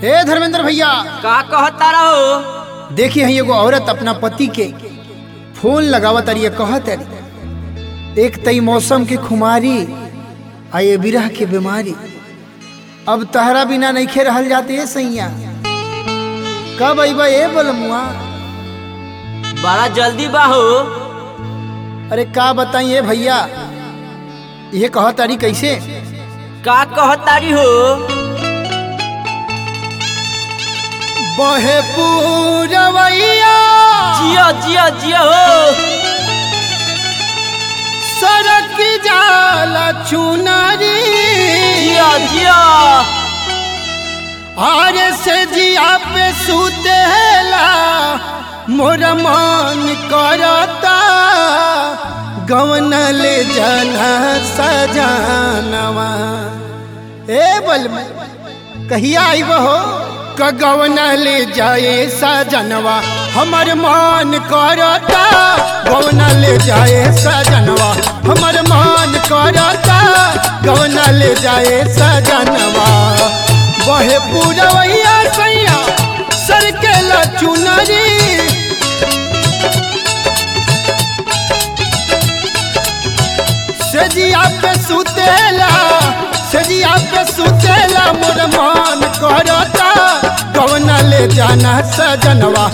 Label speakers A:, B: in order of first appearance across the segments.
A: हे धर्मेंद्र भैया
B: का कहता रहो
A: देखिए है एगो औरत अपना पति के फोन लगावत अरिए कहत अरी एक तई मौसम के खुमारी आ ये बिरह के बीमारी अब तहरा बिना नइखे रहल जाते है सैया कब अइबा ए बलमुआ
B: बड़ा जल्दी बा हो
A: अरे का बताइए भैया ये कहत अरी कैसे
B: का कहतारी हो
A: बहे पूरवैया
B: जियो जियो जियो हो
A: सड़क जाला चुनरी
B: जियो जियो
A: आरे से जिया पे सुतेला मोर मन करता गवन ले जाना सजानवा ए बल कहिया आइब हो कगवन ले जाए सजनवा हमर मन करता गवन ले जाए सजनवा हमर मन करता गवन ले जाए सजनवा बहे पूरवैया सैया सर के चुनरी सजिया पे सुतेला सजिया पे सुतेला मोर मन करता कौन ले जाना सजनवा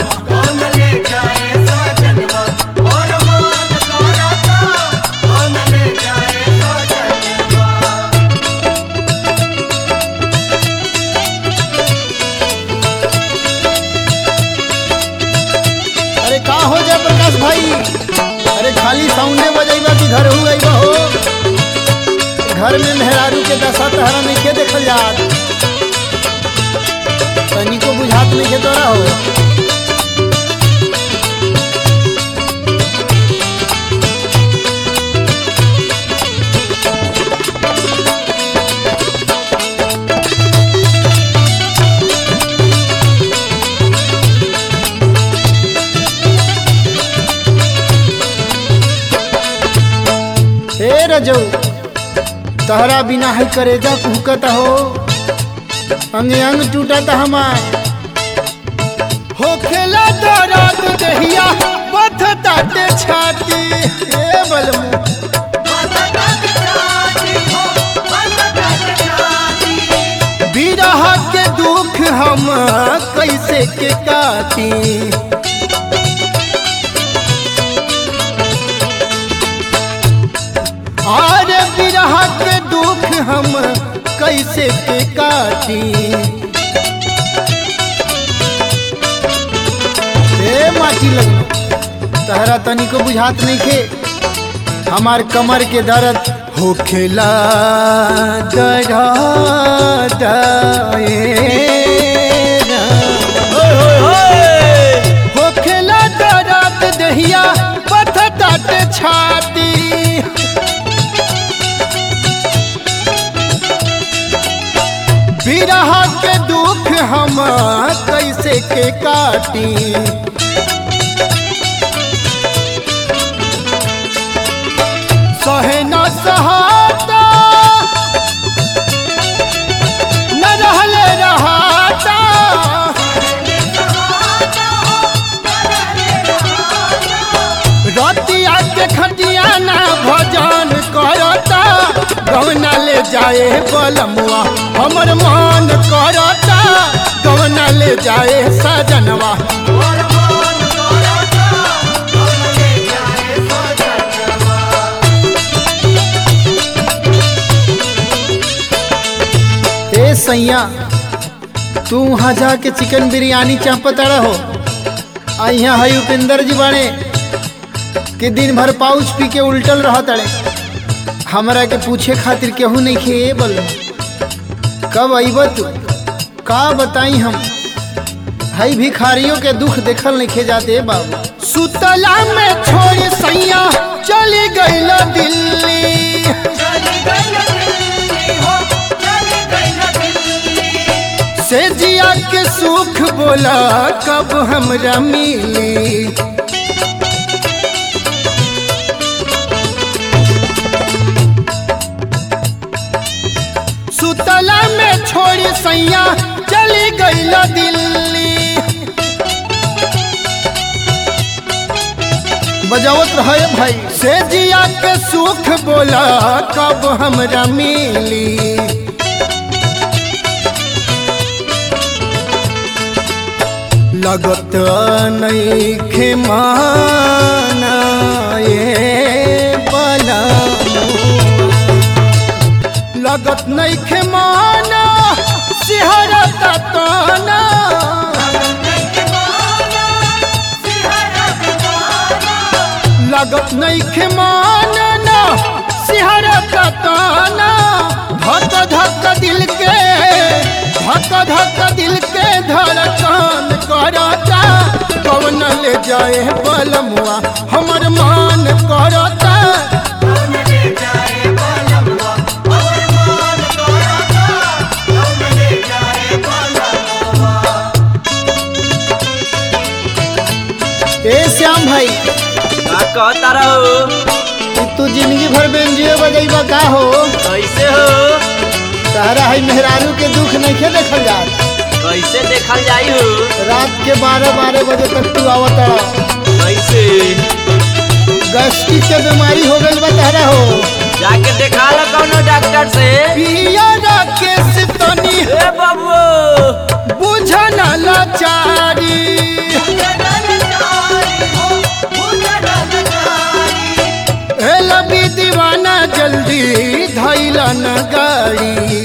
A: अरे का हो जाए प्रकाश भाई अरे खाली साउंडे बजेबा कि घर हो गई हो घर में मेहरारू के दशा तहरा नहीं के देखल जात तनिको बुझात नहीं के तोरा हो हे रजऊ तहरा बिना है करेजा कुहकत हो अंग अंग टूटत हमार हो खेला दर्द दहिया बथ ताटे छाती हे बलमु बिरह के दुख हम कैसे के काटी और बिरह के दुख हम कैसे के काटी ए माटी लग तहरा तनी को बुझात नहीं खे हमार कमर के दर्द हो खेला दर्द
B: होय होय होय
A: हो खेला दर्द दहिया पथ तट छाती बिरह के दुख हम कैसे के काटी सहे न सहाता न रहले रहाता रतिया के खटिया ना भजन करता गवना ले जाए बलमुआ हमर मन करता गवना ले जाए सजनवा ए सैया तू वहाँ जाके चिकन बिरयानी चापत रहो आ यहाँ है उपेंद्र जी बाड़े कि दिन भर पाउच पी के उल्टल रह तड़े हमरा के पूछे खातिर केहू नहीं खे बल कब अइब तू का बताई हम हई भिखारियों के दुख देखल नहीं खे जाते बाबू सुतला में छोड़ सैया चली गईल दिल्ली से जिया के सुख बोला कब हमरा मिली सुतला में छोड़ी सैया चली गईल दिल्ली बजावत रहे भाई से जिया के सुख बोला कब हमरा मिली लगत नहीं खेमाना ये बला लगत नहीं खेमाना सिहरता ताना लगत नहीं खेमाना सिहरता ताना धक धक दिल के धक धक दिल के धड़कन करता कवन ले जाए बलमुआ हमर मान करता ए श्याम भाई
B: का कहता रहो
A: कि तू जिंदगी भर बेंजियो बजैबा का हो
B: कैसे हो
A: तारा है मेहरारू के दुख नहीं देखल जात
B: कैसे देखल जाई हो
A: रात के बारह बारह बजे तक तू आवत
B: कैसे
A: गैस्ट्रिक के बीमारी हो गई बा तारा हो
B: जाके देखा लो कौनो डॉक्टर से
A: पिया राकेश तनी
B: ए बाबू
A: बुझन लाचारी ए लबी दीवाना जल्दी धैला न गाड़ी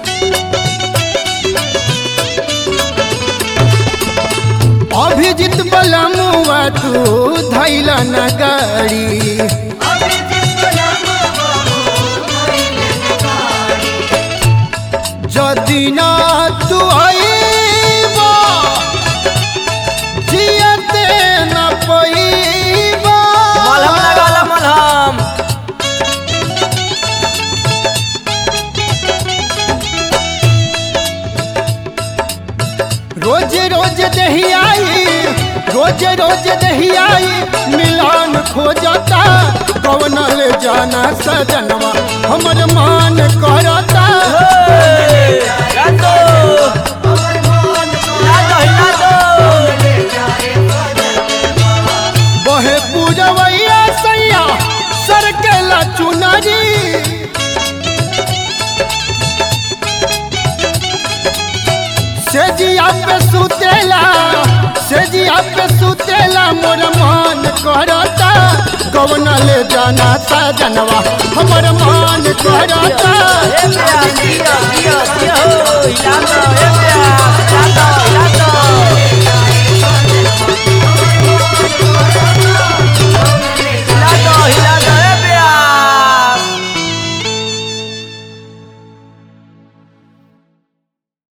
A: अभिजित बलमुआ तू धैला न गाड़ी जदि ना तू आईबा जियते न पईबा
B: मलहम लगा लो मलहम
A: रोज रोज दही आई रोज रोज दही आई मिलान खोजता कवन ले जाना सजनवा हमर मान करता
B: हे, ला दो ला दो हिला दो
A: बहे पूजवैया सैया सर के ला चुनरी से जिया पे सुतेला से जिया पे सुतेला मोर मान करता कवन ले जाना सजनवा हमर मान करता
B: ए प्यार दिया दिया दिया हो हिला दो ए